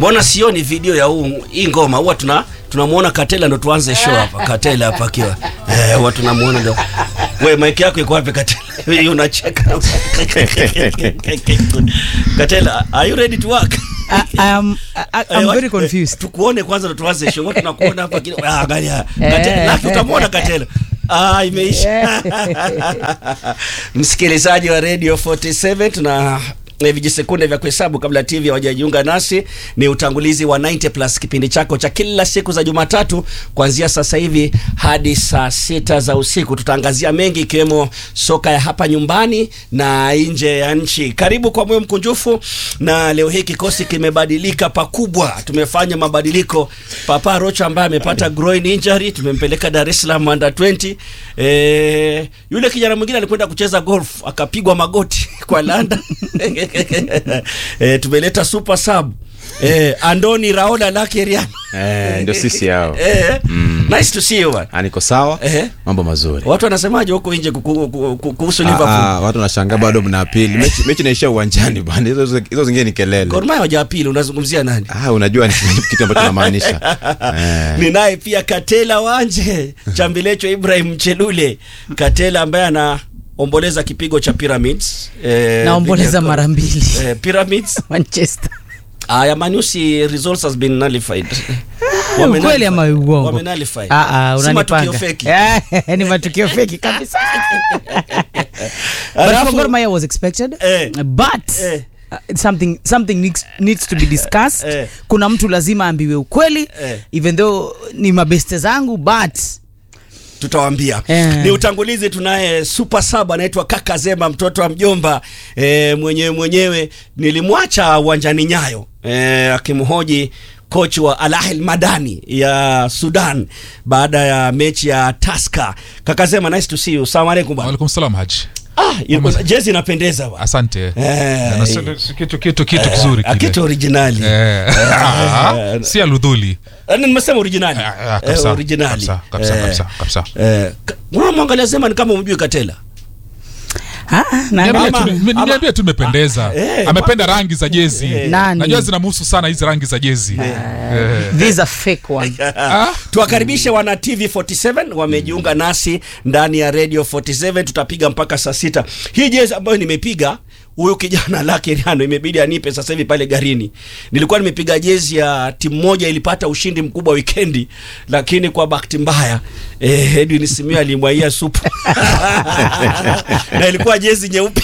mbona sioni video ya huu hii ngoma huwa tuna tunamuona Katela ndo tuanze show hapa Katela hapa akiwa eh huwa tunamuona ndo wewe mic yako iko wapi Katela Wewe unacheka Katela are you ready to work I, I am, I, I'm very confused. tukuone kwanza ndo tuanze show huwa tunakuona hapa kidogo ah angalia Katela laki utamwona Katela Ah, imeisha. Msikilizaji wa Radio 47 tuna eh, vijisekunde vya kuhesabu kabla TV hawajajiunga nasi. Ni utangulizi wa 90 plus, kipindi chako cha kila siku za Jumatatu kuanzia sasa hivi hadi saa sita za usiku. Tutaangazia mengi ikiwemo soka ya hapa nyumbani na nje ya nchi. Karibu kwa moyo mkunjufu, na leo hii kikosi kimebadilika pakubwa. Tumefanya mabadiliko. Papa Rocha ambaye amepata groin injury tumempeleka Dar es Salaam under 20. Eh, yule kijana mwingine alikwenda kucheza golf akapigwa magoti kwa landa. eh, tumeleta super sub. Eh, Andoni Raola Lakeriano. Eh, ndio sisi hao. Eh, nice to see you man. Ah, niko sawa Eh. mambo mazuri Watu wanasemaje huko nje kuku- kuku- kuku- kuhusu Ah, Liverpool? ah, watu wanashangaa bado mna pili mechi, mechi inaishia uwanjani bwana hizo hizo zingine ni kelele Gor Mahia hoja ya pili unazungumzia nani? ah, unajua ni kitu ambacho namaanisha eh. ni naye pia Katela Wanje Chambilecho Ibrahim Mchelule Katela ambaye anaomboleza kipigo cha Pyramids eh, Naomboleza dhidi ya- mara mbili. eh, Pyramids Manchester. ah, ya Manusi results has been nullified Ukweli ama uongo? Wamenullify. Ah, ah, Si matukio unanipanga. feki. Eh, ni matukio feki kabisa. But Alafu- for Gor Mahia was expected. Eh. But Eh. uh, something something needs, needs to be discussed. Eh. Kuna mtu lazima ambiwe ukweli Eh. even though ni mabeste zangu but tutawambia Eh. ni utangulizi tunaye super sub anaitwa kaka zema mtoto wa mjomba e, mwenyewe mwenyewe nilimwacha uwanjani nyayo e, akimhoji kochi wa Al Ahly Madani ya Sudan baada ya mechi ya Tusker. Kaka Zema, nice to see you. Salamu alaikum bwana. Waalaikum salam Haji. Ah, iko- jezi inapendeza bwana. Asante. Eh, Na si- si- kitu kitu kitu kizuri Ah, kile. kitu originali. Eh, ah, si aludhuli. Ah, nimesema originali. Ah, ah, Eh, kabisa, originali. kabisa, kabisa, Eh, kabisa, kabisa. eh, ka- unamwangalia Zema ni kama umjui Katela. ah, na Niambie Ama- tu- ni- ama- niambie tu imependeza. Eh, Amependa rangi za jezi. Nani? Najua zinamhusu sana hizi rangi za jezi. Eh. these are fake one. Ah, tuwakaribishe wana tv 47 wamejiunga nasi ndani ya radio 47 tutapiga mpaka saa sita hii jezi ambayo nimepiga huyu kijana lake riano imebidi anipe sasa hivi pale garini nilikuwa nimepiga jezi ya timu moja ilipata ushindi mkubwa wikendi lakini kwa bahati mbaya eh, edwin simio alimwaia supu na ilikuwa jezi nyeupe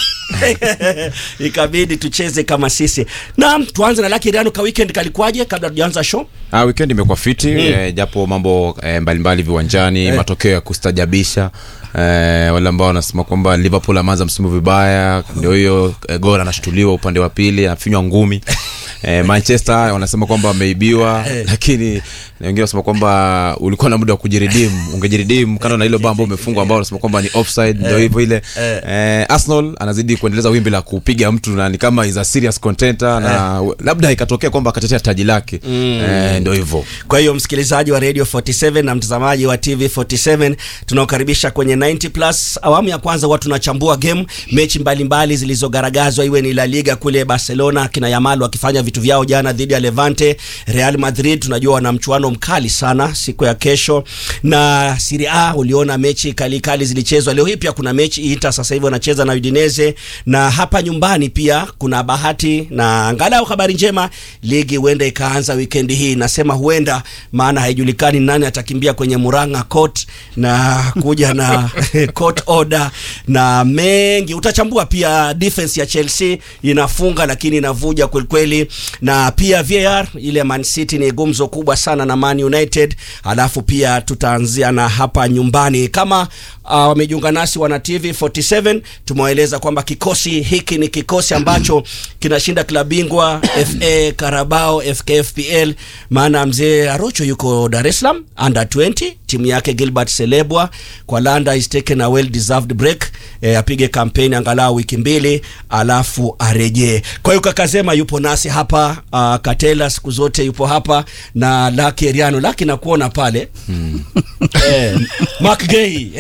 ikabidi tucheze kama sisi naam tuanze na lake riano ka weekend kalikuwaje kabla tujaanza show Ah, weekend imekuwa fiti eh, japo mambo eh, mbalimbali viwanjani matokeo ya kustajabisha eh, wale ambao wanasema kwamba liverpool ameanza msimu vibaya ndio hiyo eh, gol anashtuliwa upande wa pili anafinywa ngumi eh, manchester wanasema kwamba wameibiwa lakini na wengine wanasema kwamba ulikuwa na muda wa kujiridimu ungejiridimu kando na hilo bao ambao umefungwa ambao wanasema kwamba ni offside ndio hivyo ile eh, arsenal anazidi kuendeleza wimbi la kupiga mtu na ni kama is a serious contender na labda ikatokea kwamba akatetea taji lake eh, ndio hivyo kwa hiyo msikilizaji wa radio 47 na mtazamaji wa tv 47 tunaokaribisha kwenye 90 plus awamu ya kwanza huwa tunachambua game mechi mbalimbali zilizogaragazwa iwe ni la liga kule barcelona kina yamal wakifanya vitu vyao jana dhidi ya levante real madrid tunajua wana mchuano mkali sana siku ya kesho na Serie A uliona mechi kali kali zilichezwa leo hii pia kuna mechi Inter sasa hivi wanacheza na Udinese na hapa nyumbani pia kuna bahati na angalau habari njema ligi huenda ikaanza wikendi hii nasema huenda maana haijulikani nani atakimbia kwenye Muranga Court na kuja na court order na mengi utachambua pia defense ya Chelsea inafunga lakini inavuja kwelikweli na pia VAR ile Man City ni gumzo kubwa sana na Man United alafu pia tutaanzia na hapa nyumbani kama uh, wamejiunga nasi wana TV 47 tumewaeleza kwamba kikosi hiki ni kikosi ambacho kinashinda klabu bingwa FA Carabao FKFPL maana mzee Arocho yuko Dar es Salaam under 20 timu yake Gilbert Selebwa kwa Landa is taken a well deserved break e, apige kampeni angalau wiki mbili alafu arejee. Kwa hiyo Kakazema yupo nasi hapa uh, Katela siku zote yupo hapa na Lucky Eriano. Lucky nakuona pale hmm. eh, Mark Gay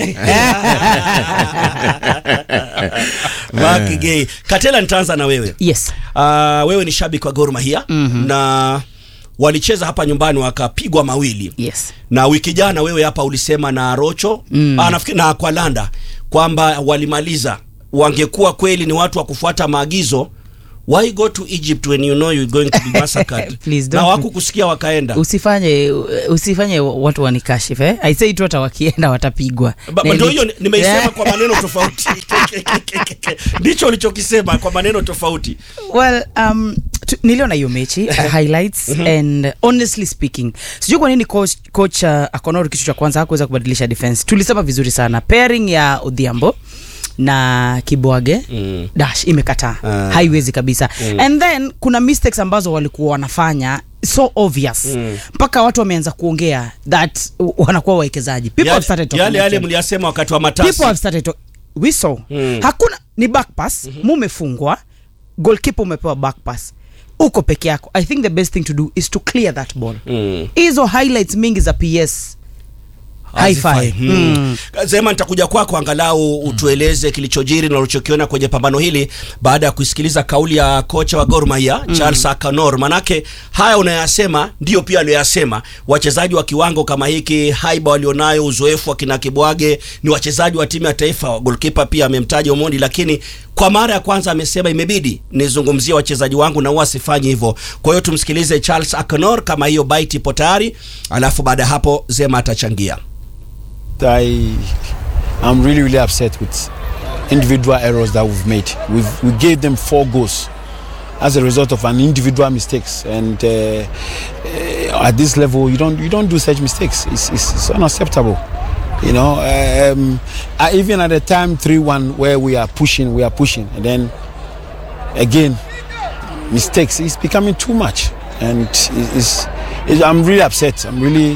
Mark Gay. Katela, nitaanza na wewe yes uh, wewe ni shabiki wa Gor Mahia mm-hmm. na walicheza hapa nyumbani wakapigwa mawili yes na wiki jana wewe hapa ulisema na Rocho mm. ah, nafikiri na Kwalanda kwamba walimaliza, wangekuwa kweli ni watu wa kufuata maagizo why go to Egypt when you know you're going to be massacred Please na don't- wakukusikia wakaenda usifanye usifanye watu wanikashifu eh? I say tu hata wakienda watapigwa Ba- Na ndio ili- hiyo nimeisema Yeah. kwa maneno tofauti ndicho ulichokisema kwa maneno tofauti well um, tu, niliona hiyo mechi uh, highlights and honestly speaking sijui kwa nini coach, coach uh, akonor kitu cha kwanza hakuweza kubadilisha defense tulisema vizuri sana pairing ya odhiambo na kibwage mm. dash imekataa Ah. haiwezi kabisa mm. and then kuna mistakes ambazo walikuwa wanafanya so obvious mpaka watu wameanza kuongea that uh, wanakuwa wawekezaji people have started talking yale yale about it mliyasema wakati wa matasi people have started to we saw Mm. hakuna ni back pass mumefungwa goalkeeper umepewa back pass uko peke yako i think the best thing to do is to clear that ball Mm. hizo highlights mingi za ps Hazifai. Hi-fi. Hmm. Zema, nitakuja kwako angalau utueleze kilichojiri na ulichokiona kwenye pambano hili baada ya kusikiliza kauli ya kocha wa Gor Mahia Charles Akanor. Manake haya unayasema ndio pia aliyoyasema. Wachezaji wa kiwango kama hiki, haiba walionayo, uzoefu wa kina Kibwage, ni wachezaji wa timu ya taifa. Goalkeeper pia amemtaja Omondi, lakini kwa mara ya kwanza amesema imebidi nizungumzie wachezaji wangu na huwa sifanyi hivyo. Kwa hiyo tumsikilize Charles Akanor kama hiyo bite ipo tayari, alafu baada ya hapo Zema atachangia. I am really, really upset with individual errors that we've made. We've, we gave them four goals as a result of an individual mistakes, and uh, uh, at this level, you don't you don't do such mistakes. It's, it's, it's unacceptable. You know, um, I, even at the time three-one where we are pushing, we are pushing, and then again mistakes. It's becoming too much, and it's, it's, it's, I'm really upset. I'm really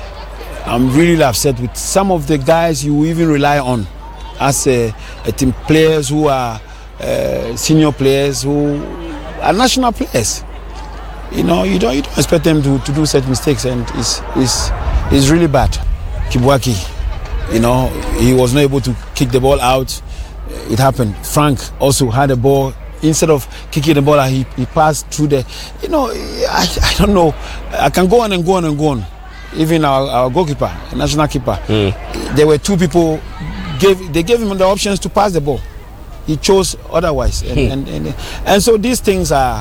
I'm really upset with some of the guys you even rely on as a, a team players who are uh, senior players who are national players. You know, you don't, you don't expect them to, to do such mistakes, and it's, it's, it's really bad. Kibwaki, you know, he was not able to kick the ball out. It happened. Frank also had a ball. Instead of kicking the ball, out, he, he passed through the. You know, I, I don't know. I can go on and go on and go on even our, our goalkeeper, national keeper, there were two people gave they gave him the options to pass the ball. He chose otherwise, and and, and, and so these things are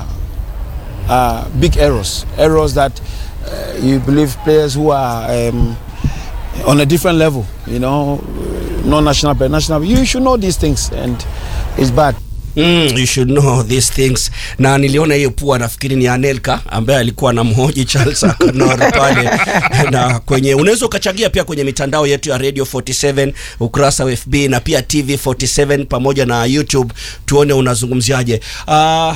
are big errors, errors that uh, you believe players who are um, on a different level, you know, non national but national. You should know these things, and it's bad. Mm, you should know these things. Na niliona hiyo pua, nafikiri ni Anelka ambaye alikuwa na mhoji Charles Akanor pale, na kwenye unaweza ukachangia pia kwenye mitandao yetu ya Radio 47 ukurasa wa FB na pia TV 47 pamoja na YouTube, tuone unazungumziaje. Uh,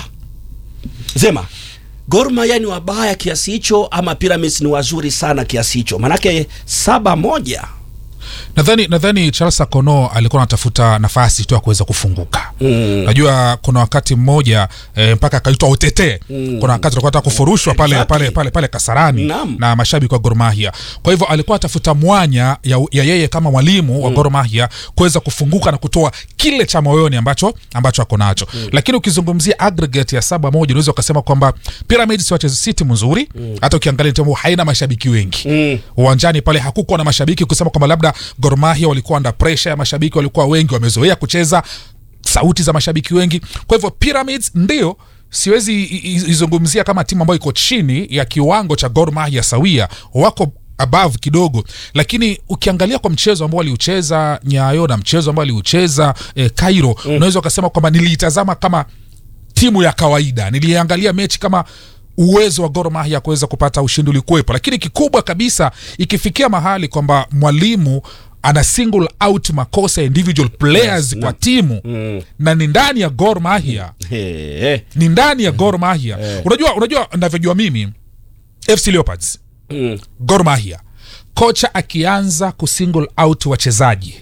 Zema, Gor Mahia ni wabaya kiasi hicho ama Pyramids ni wazuri sana kiasi hicho? Manake saba moja nadhani nadhani charles akono alikuwa anatafuta nafasi tu ya kuweza kufunguka mm. najua kuna wakati mmoja e, mpaka akaitwa utetee mm. kuna wakati alikuwa anataka kufurushwa pale, Exactly. pale, pale, pale kasarani Naam. na mashabiki wa Gor Mahia kwa hivyo alikuwa atafuta mwanya ya, ya yeye kama mwalimu wa mm. Gor Mahia kuweza kufunguka na kutoa kile cha moyoni ambacho ambacho ako nacho mm. lakini ukizungumzia aggregate ya saba moja unaweza ukasema kwamba Pyramids wacheza si timu nzuri mm. hata ukiangalia timu haina mashabiki wengi Mm. uwanjani pale hakukuwa na mashabiki kusema kwamba labda Gor Mahia walikuwa under pressure ya mashabiki walikuwa wengi wamezoea kucheza sauti za mashabiki wengi kwa hivyo Pyramids ndio siwezi i- i- izungumzia kama timu ambayo iko chini ya kiwango cha Gor Mahia sawia wako above kidogo lakini ukiangalia kwa mchezo ambao waliucheza nyayo na mchezo ambao waliucheza eh, Cairo mm. unaweza ukasema kwamba niliitazama kama timu ya kawaida niliangalia mechi kama uwezo wa Gor Mahia kuweza kupata ushindi ulikuwepo lakini kikubwa kabisa ikifikia mahali kwamba mwalimu ana single out makosa ya individual players kwa timu Mm. na ni ndani ya Gor Mahia He, he. ni ndani ya Gor Mahia unajua unajua navyojua mimi FC Leopards Mm. Gor Mahia kocha akianza kusingle out wachezaji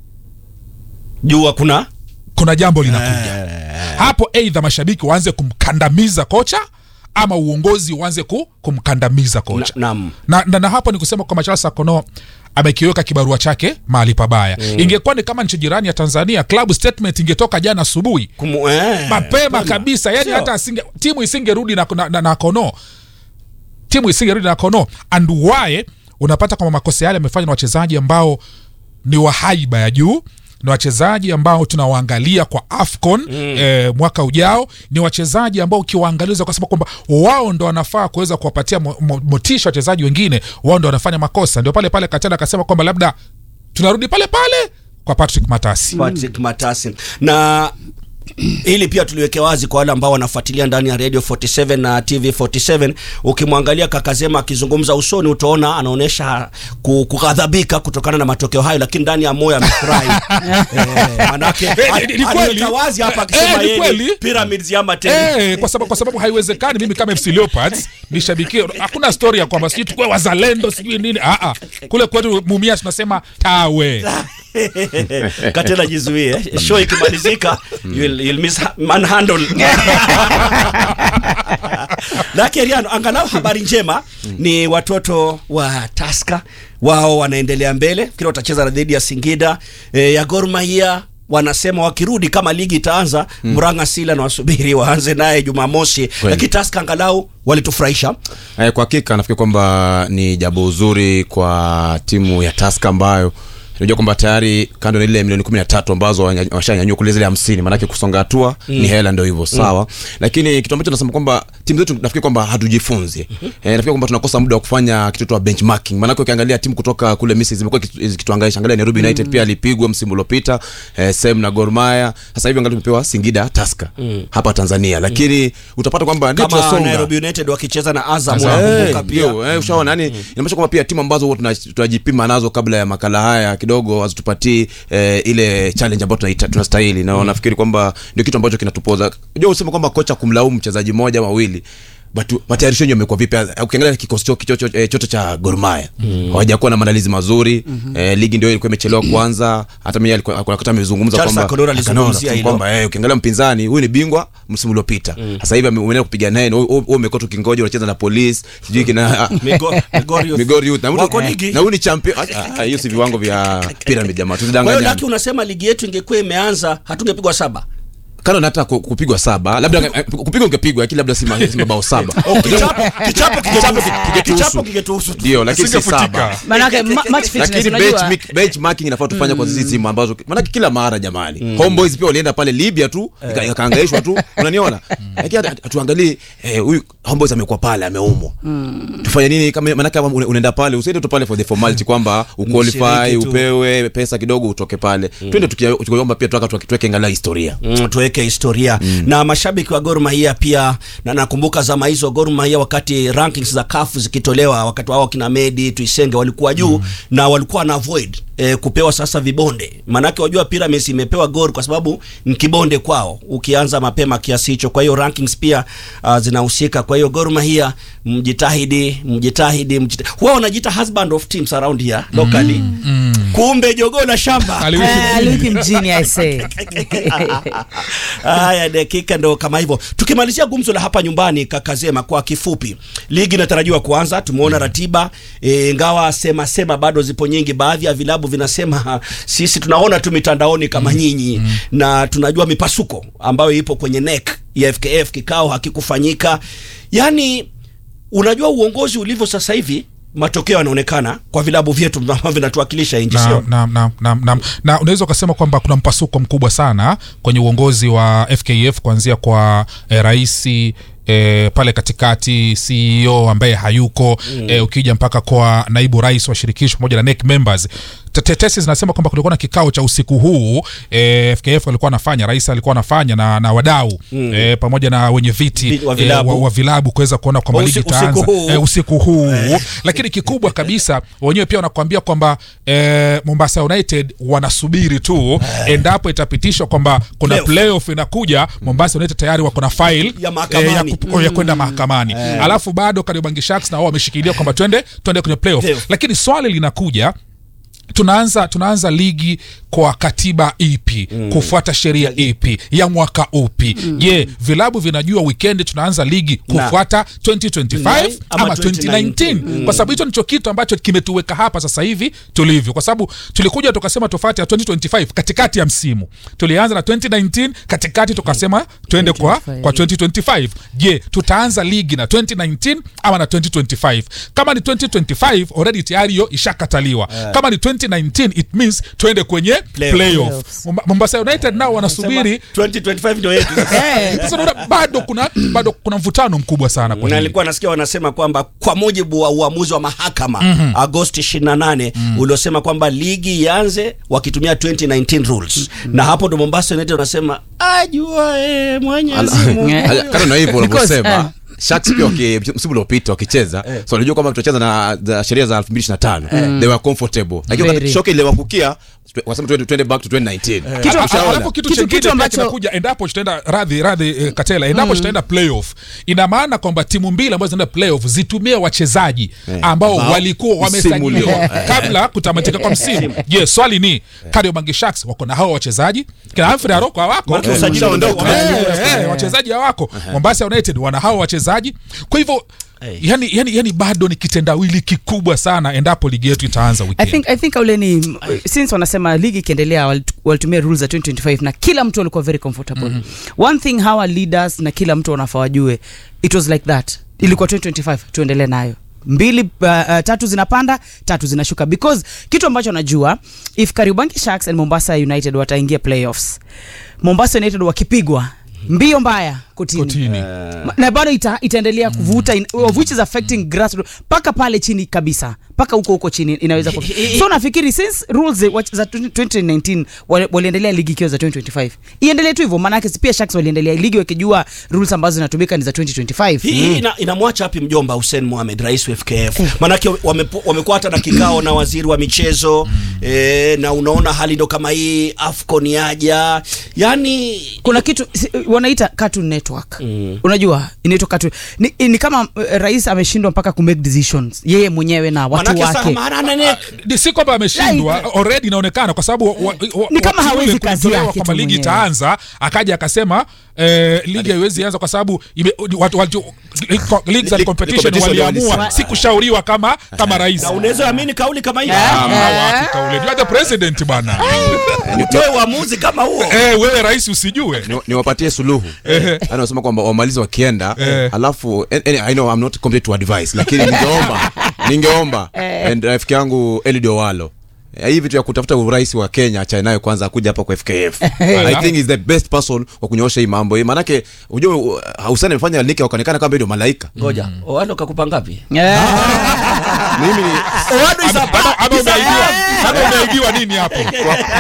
Jua kuna kuna jambo linakuja hapo eidha mashabiki waanze kumkandamiza kocha ama uongozi uanze ku, kumkandamiza kocha Na- naam. na, na, na hapo ni kusema kwamba Charles Akono amekiweka kibarua chake mahali pabaya mm. ingekuwa ni kama nchi jirani ya Tanzania club statement ingetoka jana asubuhi kumu, eh, mapema mapema. kabisa yani Sio? hata asinge, timu isingerudi na, na, na, na Kono timu isingerudi na kono and why unapata kwamba makosa yale yamefanywa na wachezaji ambao ni wa haiba ya juu ni wachezaji ambao tunawaangalia kwa afcon mm. eh, mwaka ujao ni wachezaji ambao ukiwaangalia ukasema kwamba wao ndo wanafaa kuweza kuwapatia mo, mo, motisha wachezaji wengine wao ndo wanafanya makosa ndio pale pale katana akasema kwamba labda tunarudi pale pale kwa patrick matasi Patrick Matasi na hili pia tuliweke wazi kwa wale ambao wanafuatilia ndani ya radio 47 na tv 47 ukimwangalia kakazema akizungumza usoni utaona anaonyesha ku- kughadhabika kutokana na matokeo hayo lakini ndani ya moyo amefurahi eh, manake Eh, ni- ni kweli. aliweka wazi hapa Eh, akisema ni yeye kweli. ni pyramids ya mateni Eh, kwa, sababu, kwa sababu haiwezekani mimi kama FC Leopards nishabikie hakuna story ya kwamba sijui tukue wazalendo sijui nini ah, ah. kule kwetu mumia tunasema tawe katena jizuie show ikimalizika you'll, you'll miss manhandle lakini Riano, angalau habari njema ni watoto wa Taska wao wanaendelea mbele, fikiri watacheza dhidi ya Singida e, ya Gor Mahia wanasema wakirudi kama ligi itaanza mm. Murang'a Sila na wasubiri waanze naye Jumamosi, lakini Taska angalau walitufurahisha. Eh, kwa hakika nafikiri kwamba ni jambo zuri kwa timu ya Tusker ambayo unajua kwamba tayari kando na ile milioni kumi na tatu ambazo wanya- washanyanyua kule zile hamsini maanake kusonga hatua ni hela ndio hivyo sawa lakini kitu ambacho nasema kwamba timu zetu nafikiri kwamba hatujifunzi eh, nafikiri kwamba tunakosa muda wa kufanya kitu wa benchmarking maanake ukiangalia timu kutoka kule Misri zimekuwa kitu- zikituangaisha angalia Nairobi United pia alipigwa msimu uliopita eh, same na Gor Mahia sasa hivi angalia tumepewa Singida Tusker hapa Tanzania lakini utapata kwamba ndio Kama tunasonga Nairobi United wakicheza na Azam Eh, wanakumbuka pia ndio, eh, ushaona yani inamaanisha kwamba pia timu ambazo huwa tuna- tunajipima nazo kabla ya makala haya kidogo hazitupatii eh, ile challenge ambayo tunaita- tunastahili na nafikiri kwamba ndio kitu ambacho kinatupoza unajua usema kwamba kocha kumlaumu mchezaji mmoja ama wawili but matayarisho yenyewe yamekuwa vipi ukiangalia kikosi cho- cho- cho- eh, chote cha Gor Mahia hawajakuwa na maandalizi mazuri eh, ligi ndio ilikuwa imechelewa kwanza hata mimi alikuwa alikuwa wakati amezungumza Charles kwamba Akonora alizungumzia Akonora, hilo. kwamba eh, ukiangalia mpinzani huyu ni bingwa msimu uliopita sasa hivi ame- umeenda kupiga naye na wewe wewe umekuwa tukingoja unacheza na polisi sijui kina Migo- Migori Youth. Migori Youth. Na huyu- Wako ligi. na huyu ni champion Ah, ah, hiyo si viwango vya pyramid jamaa Kwa hiyo tusidanganyane Laki, unasema ligi yetu ingekuwa imeanza hatungepigwa saba kando na hata ku- kupigwa saba labda eh, kupigwa ungepigwa lakini labda si ma- si mabao saba kichapo kichapo kingetuhusu. kichapo kingetuhusu tu. ndio lakini si Singefutika. saba manake ma- match fitness lakini unajua bench- benchmarking inafaa tufanya kwa sisi timu ambazo manake kila mara jamani homeboys pia walienda pale libya tu ika- ikaangaishwa tu unaniona lakini hata- hatuangalii eh, huyu homeboys amekuwa pale ameumwa tufanye nini kama manake kama una- unaenda pale usiende tu pale for the formality kwamba uqualify Mshiriki tu. upewe pesa kidogo utoke pale twende tukia- tukiomba pia tuaka tuweke angalau historia Mm, tuweke historia na mashabiki wa Gor Mahia pia na nakumbuka zama hizo Gor Mahia wakati rankings za CAF zikitolewa wakati wao kina Medi Tuisenge walikuwa juu na walikuwa na avoid eh, kupewa sasa vibonde maanake wajua Pyramids imepewa Gor kwa sababu ni kibonde kwao ukianza mapema kiasi hicho kwa hiyo rankings pia uh, zinahusika kwa hiyo Gor Mahia mjitahidi mjitahidi, mjitahidi. huwa wanajiita husband of teams around here locally kumbe jogoo la shamba Aliwiki Eh, aliwiki mjini I say. Haya, dakika ndo kama hivyo. Tukimalizia gumzo la hapa nyumbani, Kakazema, kwa kifupi, ligi inatarajiwa kuanza. Tumeona ratiba e, ingawa sema sema bado zipo nyingi. Baadhi ya vilabu vinasema ha, sisi tunaona tu mitandaoni kama nyinyi, na tunajua mipasuko ambayo ipo kwenye NEC ya FKF, kikao hakikufanyika. Yani unajua uongozi ulivyo sasa hivi, matokeo yanaonekana kwa vilabu vyetu ambavyo vinatuwakilisha nchi, na, sio? na, na, na, na, na unaweza ukasema kwamba kuna mpasuko mkubwa sana kwenye uongozi wa FKF kuanzia kwa eh, raisi E, pale katikati CEO ambaye hayuko mm. e, ukija mpaka kwa naibu rais wa shirikisho pamoja na NEC members tetesi zinasema kwamba kulikuwa na kikao cha usiku huu e, FKF alikuwa anafanya rais alikuwa anafanya na, na wadau mm. e, pamoja na wenye viti Vi- wa e, vilabu. wa, wa vilabu kuweza kuona kwamba Usi- ligi usiku itaanza huu. e, usiku huu lakini kikubwa kabisa wenyewe pia wanakuambia kwamba eh, Mombasa United wanasubiri tu endapo itapitishwa kwamba kuna Playoff. playoff inakuja Mombasa United tayari wako na file Ya mahakamani. ya, kup- ya kwenda mahakamani alafu bado Kariobangi Sharks na wao wameshikilia kwamba twende twende kwenye playoff Playoff. lakini swali linakuja tunaanza tunaanza ligi kwa katiba ipi mm. kufuata sheria ipi ya mwaka upi je mm. vilabu vinajua wikendi tunaanza ligi kufuata 2025 ama ama 2019 kwa sababu hicho ndicho kitu ambacho kimetuweka hapa sasa hivi tulivyo kwa sababu tulikuja tukasema tofauti ya 2025 katikati ya msimu tulianza na 2019 katikati tukasema twende kwa, 2025. kwa 2025 je tutaanza ligi na 2019 ama na 2025 kama ni 2025 already tayari hiyo ishakataliwa kama ni 2019 it means twende kwenye Playoff. playoff Playoffs. Momba- mombasa united nao wanasubiri 2025 ndio yetu Eh, sasa unaona bado kuna bado kuna mvutano mkubwa sana na kwenye hili. nilikuwa nasikia wanasema kwamba kwa mujibu wa uamuzi wa mahakama mm-hmm. agosti 28 mm-hmm. uliosema kwamba ligi ianze wakitumia 2019 rules mm-hmm. na hapo ndo mombasa united wanasema ajua e, mwenyezi Mungu Ala- kando na hivyo Because, unavyosema eh. Sharks pia waki- msimu uliopita wakicheza so walijua kwamba tutacheza na za sheria za 2025 they were comfortable lakini Very. wakati shoki iliwakukia wasema twende twende back to 2019 Kitu- Tushaona. alafu kitu Kitu- chengine kitu pia ambacho- kinakuja endapo tutaenda radhi radhi eh, katela endapo tutaenda playoff ina maana kwamba timu mbili ambazo zinaenda playoff zitumie wachezaji ambao Ambao walikuwa msimu wamesajiliwa ulio- kabla kutamatika kwa msimu je swali ni Kariobangi Sharks wako na hao wachezaji kina Humphrey Aroko hawako Maana usajili ushaondoka. umeondoka. Eh, eh, wachezaji hawako Mombasa United wana hao wachezaji kwa hivyo yani, yani, yani bado ni kitendawili kikubwa sana endapo ligi yetu itaanza I weekend think, I think ule ni since wanasema ligi ikiendelea walitu- walitumia rules za 2025 na kila mtu alikuwa very comfortable mm-hmm. one thing hawa leaders na kila mtu wanafaa wajue it was like that ilikuwa 2025 tuendelee nayo mbili uh, uh, tatu zinapanda tatu zinashuka because kitu ambacho najua if Kariobangi Sharks and Mombasa United wataingia playoffs Mombasa United wakipigwa mbio mbaya kotini, kotini Ma- na bado ita, itaendelea kuvuta in, of which is affecting grassroots mpaka pale chini kabisa mpaka huko huko chini inaweza ku... so nafikiri since rules za- za 2019 wali- waliendelea ligi ikiwa za 2025 iendelee tu hivyo maanake si pia Sharks waliendelea ligi wakijua rules ambazo zinatumika ni za 2025 hii ina, inamwacha wapi mjomba Hussein Mohamed rais wa FKF manake wamepo- wamekuwa hata na kikao na waziri wa michezo eh, na unaona hali ndo kama hii Afcon yaja yani kuna kitu si- wanaita cartoon network mm. unajua inaitwa cartoon ni, ni kama uh, rais ameshindwa mpaka kumake decisions yeye mwenyewe na watu manake wake Samarana ne Ni si kwamba ameshindwa already inaonekana kwa sababu wa- wa- Ni kama wakati hawezi ule kazi kulitolewa yake kwamba tu ligi mwenyewe. itaanza akaja akasema eh, ligi haiwezi anza kwa sababu ime- watu- watu- leagues and League- competition competition waliamua walisema. si kushauriwa kama kama rais na unaweza amini kauli kama hii Ah, wapi kauli. You are the president bana utoe uamuzi kama huo eh, wewe rais usijue Ni- niwapatie suluhu yani wasema kwamba wamalizi wakienda Eh. alafu and- and I know I'm not competent to advise lakini ningeomba ningeomba and rafiki yangu Eliud Owalo Eh, hii vitu ya kutafuta urais wa Kenya acha nayo kwanza akuja hapa kwa FKF I think is the best person wa kunyoosha hii mambo hii maanake unajua uh, Hussein amefanya liki wakaonekana kama ndio malaika ngoja walo kakupa ngapi Eh. mimi ni Ama- ama- ama umeibiwa ama umeibiwa nini hapo